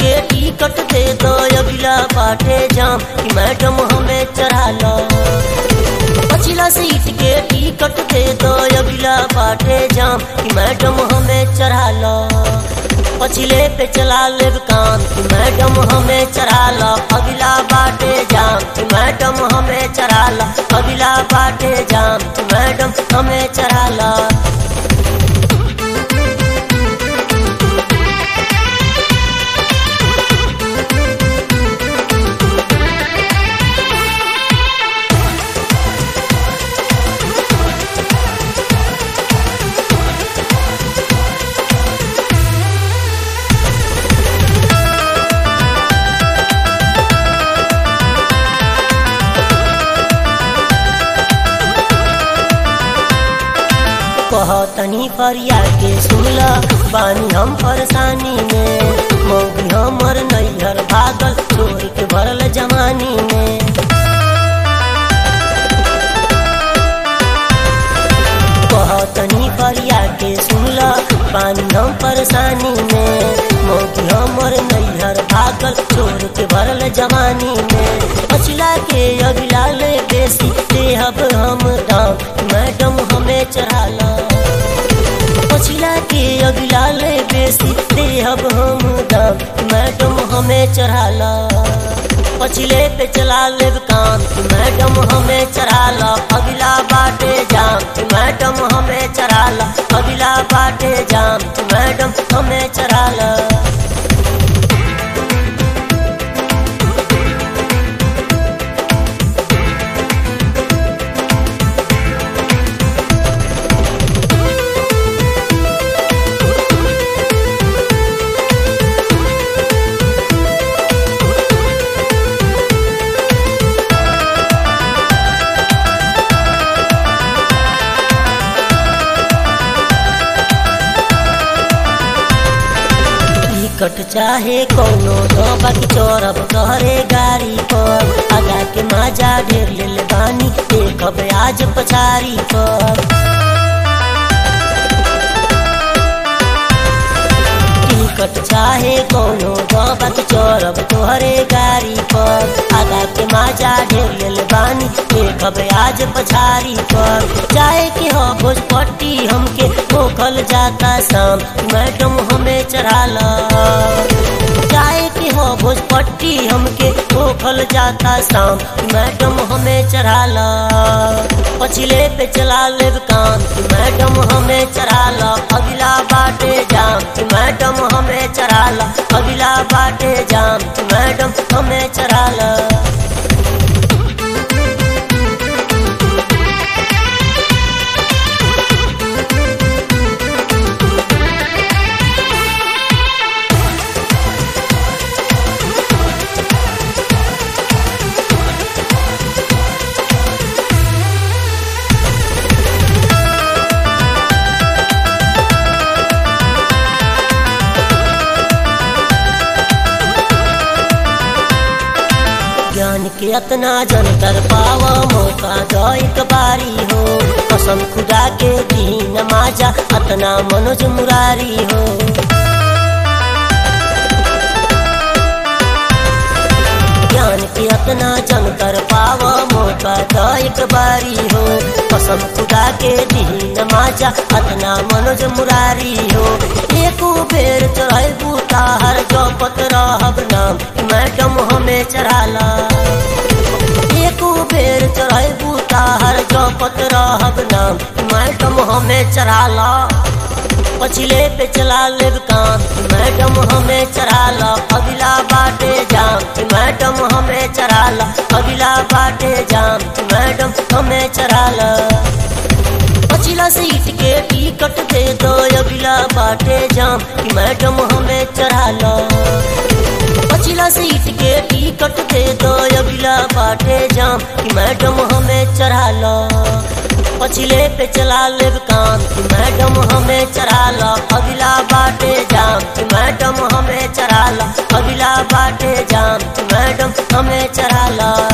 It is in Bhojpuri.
के टिकट दे दो अगला बाटे जाम कि मैडम हमें चढ़ा लो पछिला सीट के टिकट दे दो अगला बाटे जाम कि मैडम हमें चढ़ा लो पछिले पे चला लेब काम कि मैडम हमें चढ़ा लो अगला बाटे जाम कि मैडम हमें चढ़ा लो अगला बाटे जाम कि मैडम हमें चढ़ा लो कहतनी फरिया के सुनला बानी हम परेशानी में मौगी हमर नैहर भागल छोड़ के भरल जवानी में कहतनी फरिया के सुनला बानी हम परेशानी में मौगी हमर नैहर भागल छोड़ के भरल जवानी में पछिला के अगला ले बेसी देहब हम दाम मैडम हमें चढ़ा ला पछिला के अगला ले बेसी देहब हम दाम मैडम हमें चढ़ा ला पछिले पे चला लेब काम कि मैडम हमें चढ़ा ला अगला बाटे जाम कि मैडम हमें चढ़ा ला अगला बाटे जाम कि मैडम हमें चढ़ा ला टिकट चाहे कोनो दो बाकी चोरब तोहरे गाड़ी पर आगा के माजा ढेर लेल बानी देखब आज पछारी पर टिकट चाहे कोनो दो बाकी चोरब तोहरे गाड़ी पर आगा के माजा ढेर लेल बानी देखब आज पछारी पर जाए के हो भोजपट्टी हमके मोखल जाता शाम मैडम हमें चढ़ा ला जाए के हो भोजपट्टी हमके मोखल जाता शाम मैडम हमें चढ़ा ला पछिले पे चला लेब काम कि मैडम हमें चढ़ा ला अगला बाटे जाम कि मैडम हमें चढ़ा ला अगला बाटे जाम कि मैडम हमें चढ़ा ला ज्ञान के अतना जन कर पावा मौका दो एक बारी हो कसम खुदा के दीन माजा अतना मनोज मुरारी हो ज्ञान के अतना जन कर पावा मौका दो एक बारी हो कसम खुदा के दीन माजा अतना मनोज मुरारी हो एको बेर चढ़ाई बूता हर जपत रहब नाम मैडम हमें चढ़ाला एको बेर चढ़ाई बूता हर जपत रहब नाम मैडम हमें चढ़ाला पछिले पे चला लेब काम मैडम हमें चढ़ाला अगला बाटे जाम मैडम हमें चढ़ाला अगला बाटे जाम मैडम हमें चढ़ाला पछिला सीट के टिकट दे दो अगला बाटे जाम कि मैडम हमें चढ़ा लो पछिला सीट के टिकट दे दो अगला बाटे जाम कि मैडम हमें चढ़ा लो पछिले पे चला लेब काम कि मैडम हमें चढ़ा लो अगला बाटे जाम कि मैडम हमें चढ़ा लो अगला बाटे जाम कि मैडम हमें चढ़ा लो